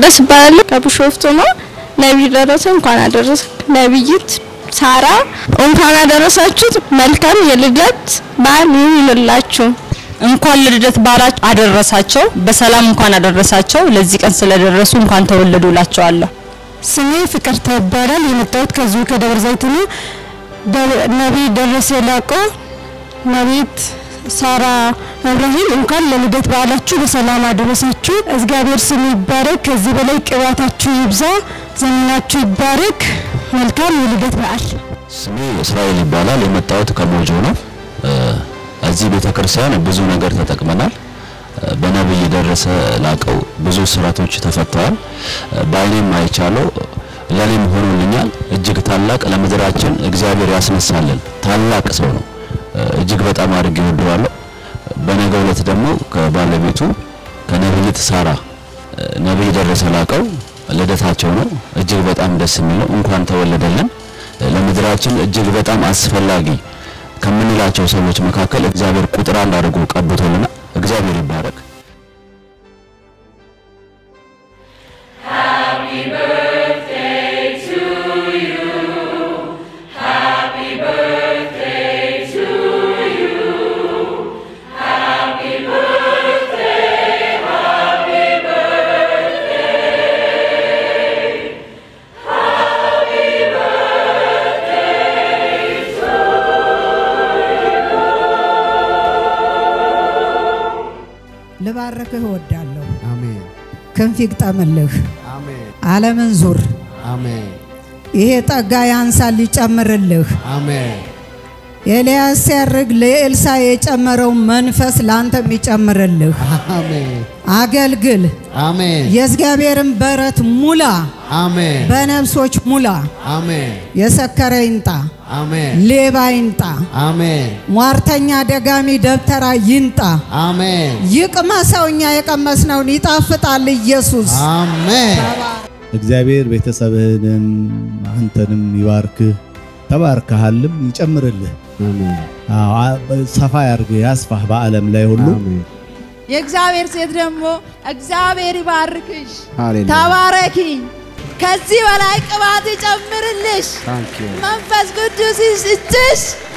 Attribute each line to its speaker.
Speaker 1: መቅደስ እባላለሁ ከቢሾፍቱ ነው። ነቢይ ደረሰ እንኳን አደረሰ። ነቢይት ሳራ እንኳን አደረሳችሁ። መልካም የልደት በዓል ይሁንላችሁ።
Speaker 2: እንኳን ለልደት በዓላችሁ አደረሳቸው። በሰላም እንኳን አደረሳቸው። ለዚህ ቀን ስለደረሱ እንኳን ተወለዱ እላቸዋለሁ።
Speaker 3: ስሜ ፍቅርተ ይባላል። የመጣሁት ከዚሁ ከደብረ ዘይት ነው። ነቢይ ደረሰ ላቆ፣ ነቢይት ሳራ እብራሂም እንኳን ለልደት በዓላችሁ በሰላም አደረሳችሁ። እግዚአብሔር ስም ይባረክ። ከዚህ በላይ ቅባታችሁ ይብዛ፣ ዘመናችሁ ይባረክ። መልካም የልደት በዓል።
Speaker 4: ስሜ እስራኤል ይባላል። የመጣሁት ከሞጆ ነው። እዚህ ቤተ ክርስቲያን ብዙ ነገር ተጠቅመናል። በነብይ ደረሰ ላቀው ብዙ ስራቶች ተፈተዋል። በአይኔም አይቻለው ለኔም ሆኖልኛል። እጅግ ታላቅ ለምድራችን እግዚአብሔር ያስነሳልን ታላቅ ሰው ነው። እጅግ በጣም አድርጌ ወደዋለሁ። በነገው ዕለት ደግሞ ከባለቤቱ ከነብይት ሳራ ነብይ ደረሰ ላቀው ልደታቸው ነው። እጅግ በጣም ደስ የሚለው እንኳን ተወለደልን። ለምድራችን እጅግ በጣም አስፈላጊ ከምንላቸው ሰዎች መካከል እግዚአብሔር ቁጥር አንድ አድርጎ ቀብቶልናል። እግዚአብሔር ይባረክ።
Speaker 5: ልባርክህ እወዳለሁ።
Speaker 6: አሜን
Speaker 5: ክንፍ ይግጠምልህ።
Speaker 6: አሜን
Speaker 5: ዓለምን ዙር።
Speaker 6: አሜን
Speaker 5: ይሄ ጠጋ ያንሳል ይጨምርልህ።
Speaker 6: አሜን
Speaker 5: ኤልያስ ሲያርግ ለኤልሳ የጨመረው መንፈስ ላንተም ይጨምርልህ።
Speaker 6: አሜን
Speaker 5: አገልግል።
Speaker 6: አሜን
Speaker 5: የእግዚአብሔርን በረት ሙላ፣
Speaker 6: አሜን
Speaker 5: በነፍሶች ሙላ።
Speaker 6: አሜን
Speaker 5: የሰከረ ይንጣ፣
Speaker 6: አሜን
Speaker 5: ሌባ ይንጣ፣
Speaker 6: አሜን
Speaker 5: ሟርተኛ ደጋሚ ደብተራ ይንጣ።
Speaker 6: አሜን
Speaker 5: ይቅመሰው፣ እኛ የቀመስነውን ይጣፍጣል ኢየሱስ።
Speaker 6: አሜን
Speaker 7: እግዚአብሔር ቤተሰብህንም አንተንም ይባርክህ፣ ተባርከሃልም ይጨምርልህ። አዎ አ- ሰፋ ያርግህ፣ ያስፋህ በዓለም ላይ ሁሉ
Speaker 6: አሜን
Speaker 8: የእግዚአብሔር ሴት ደግሞ እግዚአብሔር ይባርክሽ፣
Speaker 6: ሃሌሉያ
Speaker 8: ተባረኪ፣ ከዚህ በላይ ቅባት ይጨምርልሽ፣
Speaker 6: ታንክ ዩ
Speaker 8: መንፈስ ቅዱስ ይስጥሽ።